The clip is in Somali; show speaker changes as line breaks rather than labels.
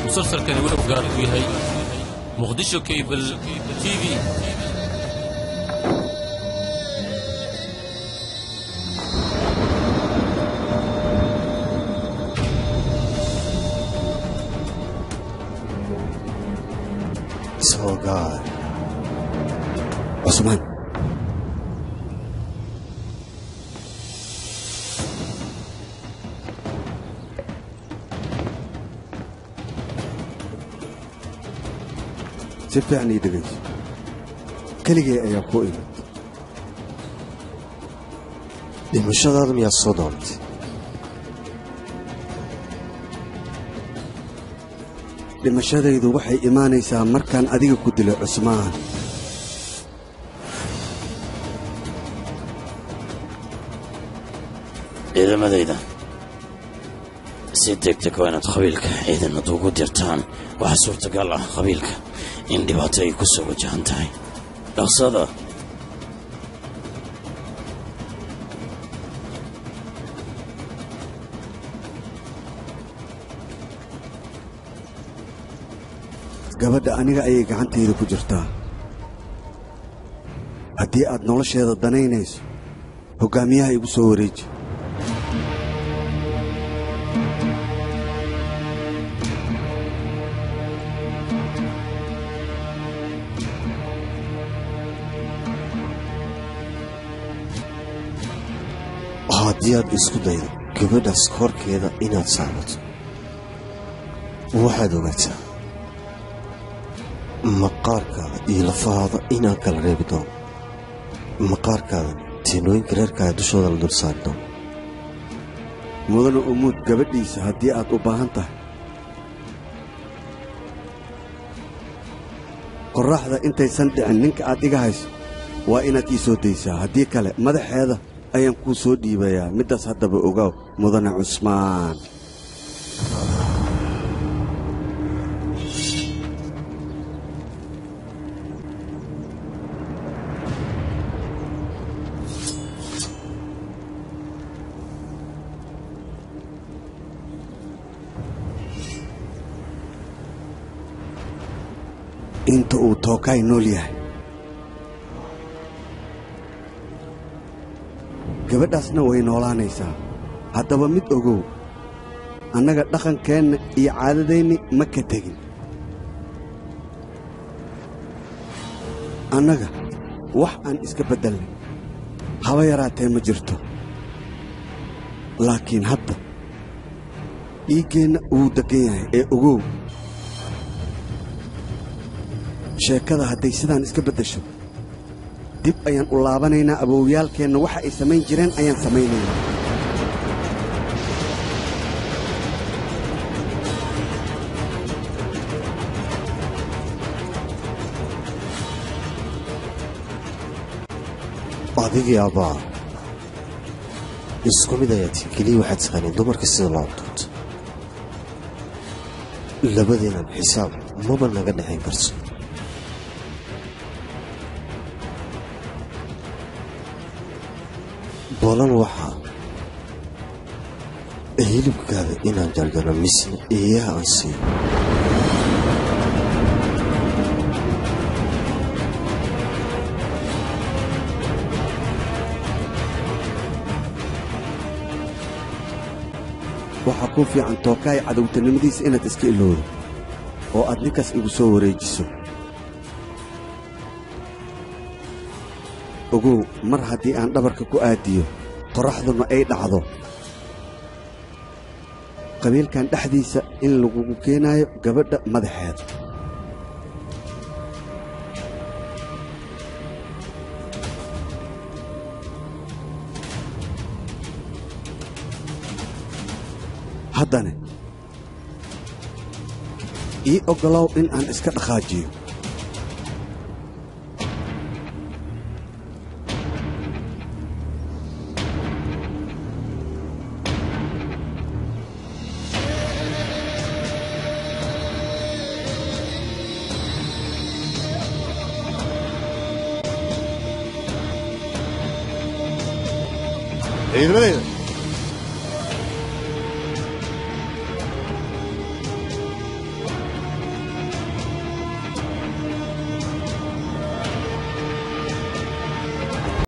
musalsalkani wuxuu gaar ku yahay muqdisho cable t v
So God. Cusmaan. si fiican ii dhegayso keligay ayaa ku imid dhimashadaada miyaad soo doontay dhimashadaydu waxay imaanaysaa markaan adiga ku dilo cusmaan
ciidamadayda si degdeg waa inaad qabiilka ciidanad ugu dirtaan waxaa suurtagal ah qabiilka in dhibaato ay ku soo wajahan tahay dhaqsada
gabadha aniga ayay gacantayda ku jirtaa haddii aad nolosheeda danaynayso hoggaamiyaha igu soo wareeji
haddii aad isku daydo gabadhaas korkeeda inaad saamato waxaad ogaataa maqaarkaada iyo lafahaada inaan kala reebi doono maqaarkaada tiinooyinka reerkaaga dushooda la dul saari doono
mudana umuud gabadhiisa haddii aad u baahan tahay qorraxda intaysan dhicin ninka aad iga hayso waa inaad ii soo daysaa haddii kale madaxeeda ayaan kuu soo dhiibayaa middaas haddaba ogaaw mudane cusmaan inta uu tookaay nool yahay gabadhaasna way noolaanaysaa haddaba mid ogow annaga dhaqankeenna iyo caadadeenni ma ka tegin annaga wax aan iska beddelnay haba yaraatee ma jirto laakiin hadda dhiiggeenna wuu deggan yahay ee ogow sheekada hadday sidaan iska beddesho dib ayaan u laabanaynaa awowyaalkeenna waxa ay samayn jireen ayaan samaynaynaa
adigii abbaa isku mid ayaa tiin keliya waxaad taqaaniin dumarka sida loo abduurto labadeenan xisaab maba naga dhexayn karto bolan waxaa hilibkaada inaan jarjaro misna eeyaha aan siiyo
waxaa kuu fiican tookaay cadowtanimadiisa inaad iska ilowdo oo aad ninkaas igu soo wareejiso ogow mar haddii aan dhabarka ku aadiyo qorraxduna ay dhacdo qabiilkan dhexdiisa in lagugu keenaayo gabadha madaxeeda haddane ii oggolow in aan iska dhaqaajiyo
ciidamadayda